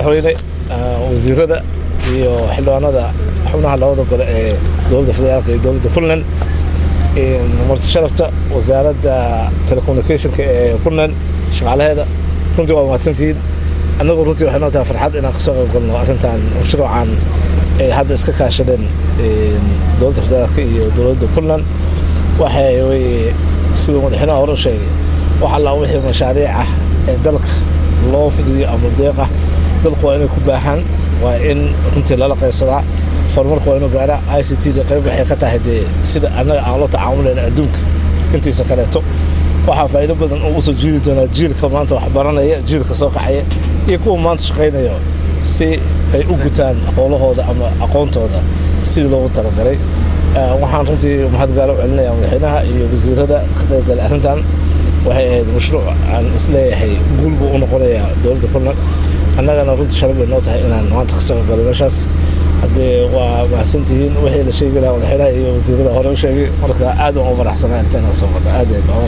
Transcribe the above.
madaxweyne wasiirada iyo xildhibaanada xubnaha labada gole ee dowladda federaalka iyo dowladda puntland marti sharafta wasaaradda telecommunicationka ee puntland shaqaalaheeda runtii waa mahadsantihiin annagu runtii waxay noo tahay farxad inaan kasoo qayb galno arrintan mashruucan ay hadda iska kaashadeen dowladda federaalka iyo dowladda puntland waxay weye siduu madaxweynaha hore u sheegay wax allaa wixii mashaariic ah ee dalka loo fidiyo ama deeq ah dalku waa inay ku baahaan waa in runtii lala qaybsadaa horumarku waa inuu gaara i c t da qayb waxay ka tahay dee sida annaga aan la tacaamulayna adduunka intiisa kaleeto waxaa faa'iido badan ugu soo jiidi doonaa jiilka maanta wax baranaya jiilka soo kacaya iyo kuwa maanta shaqaynaya si ay u gutaan howlahooda ama aqoontooda sidii loogu talagalay waxaan runtii mahadgaalo u celinaya madaxweynaha iyo wasiirada ka qaybgalay arrintan waxay ahayd mashruuc aan isleeyahay guul buu u noqonayaa dowladda puntland annagana runtii sharaf bay noo tahay inaan maanta ka soo galo meeshaas haddee waa mahadsantihiin wixii la sheegi lahaa madaxweynaha iyo wasiirada hore u sheegay marka aad waan u faraxsanaa intaan ka soo galo aad